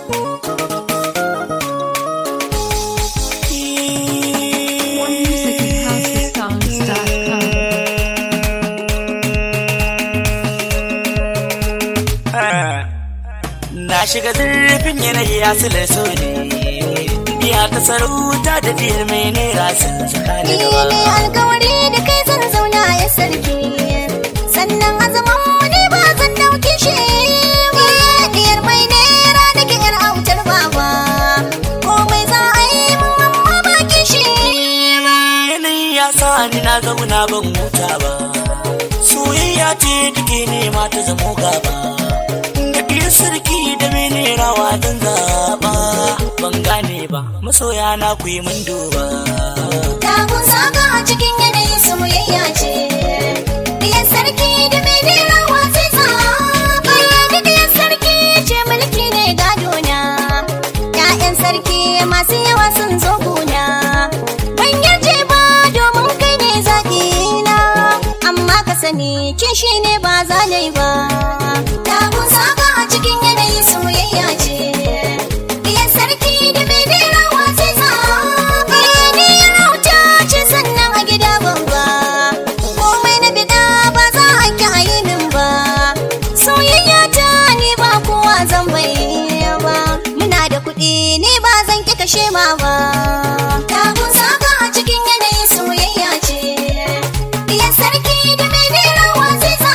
More music at houseofsongs.com. Na shiga zurfin yanayi ya sule so ne Biya ta sarauta da biyar mai naira sun tsakani Ni gaba ne alkawari da kai zan zauna ya sarki sannan azaman mu ne ba zan dauke shi ba diyar mai nera da ke yar autar baba komai za a yi mun amma ba kishi Yanayi ya sa ni na zauna ban huta ba Soyayya ce take nema ta zamo gaba Da biyar sarki da mai naira wa zan zaɓa Ban gane ba masoya na ku yi mun duba Tagun saka a cikin yanayi soyayya ce diyar sarki da mai nera wa sai sa bayyana diyar sarki ce mulki ne gadona Ya'yan sarki masu yawa sun zo gona ban yarje ba domin kai ne zaɓi na amma ka sani kin shi ne ba za na yi ba Tagun saka a cikin yanayi soyayya ce diyar sarki da mai nera wa sai sa ni rauta ce sannan a gida babba komai na bida ba za a ki a yi min ba soyayya ta ni ba kowa zan bayyana ba muna da kuɗi ni ba zan ki kashe ma ba tagun saka a cikin yanayi soyayya ce diyar sarki da mai nera wa sai sa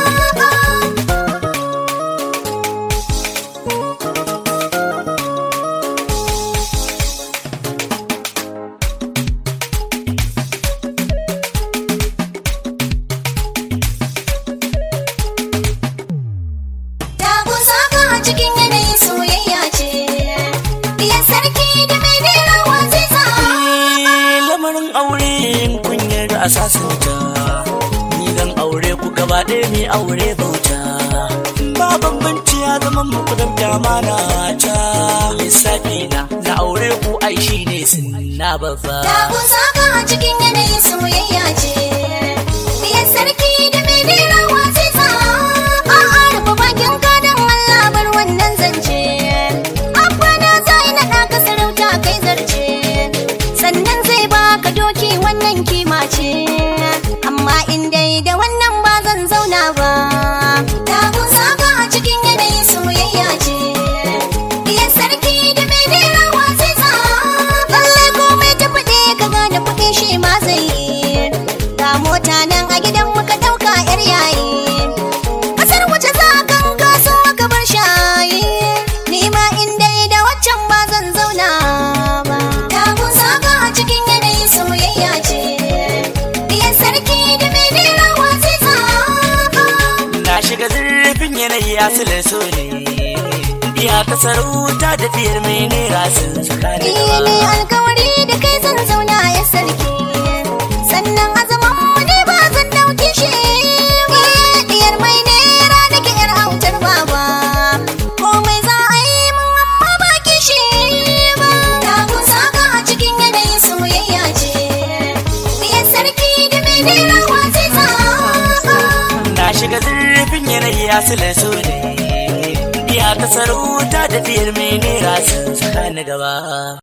Tagun saka a cikin yanayin soyayya ce diyar sarki da mai nera wa sai sa lamarin aure in kun yarda a sasanta ni zan aure ku gaba ɗaya mai aure bauta ba bambanci ya zama muku da damana ta lissafi na na aure ku ai shi ne sunna babba Tagun saka a cikin yanayin soyayya ce diyar sarki da mai nera wa sai sa a'a rufe bakin gadon Allah bar wannan zance abba na zai naɗa ka sarauta kai zarce sannan zai baka doki wannan kima ce amma in dai da wannan ba zan zauna ba Tagun saka a cikin yanayin soyayya ce diyar sarki da mai nera wa sai sa lallai komai ta faɗi ka gane kuɗi shi ma zai yi ga mota nan a gidan muka ɗauka yar yayi kasar wace za kan kaso ka bar shayi ni ma in dai da waccan ba zan zauna ba tagun saka a cikin yanayin soyayya ce diyar sarki da mai nera wa sai sa na shiga zurfin yanayi ya sule so ne biya ta sarauta da biyar mai naira sun tsakani Ni gaba ne alkawari da kai zan zauna ya sarki sannan azaman mu ne ba zan dauke shi ba diyar mai nera da ke yar autar baba komai za a yi mun amma ba kishi ba tagun saka a cikin yanayin soyayya ce diyar sarki da mai nera wa sai sa Na shiga zurfin yanayi ya sule so ne Biya ta sarauta da biyar mai naira sun tsakani gaba